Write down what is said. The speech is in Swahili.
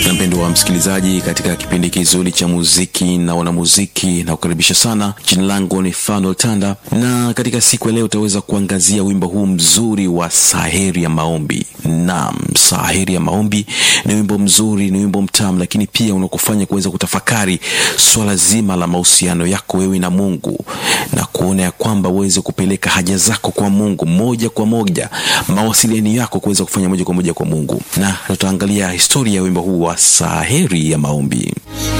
na mpendo wa msikilizaji katika kipindi kizuri cha muziki na wanamuziki na kukaribisha sana jina langu ni fanuel tanda na katika siku ya leo utaweza kuangazia wimbo huu mzuri wa saheri ya maombi naam saheri ya maombi ni wimbo mzuri ni wimbo mtamu lakini pia unakufanya kuweza kutafakari swala zima la mahusiano yako wewe na mungu na kuona ya kwamba uweze kupeleka haja zako kwa mungu moja kwa moja mawasiliano yako kuweza kufanya moja kwa moja kwa mungu na tutaangalia historia ya wimbo huu wa saheri ya maombi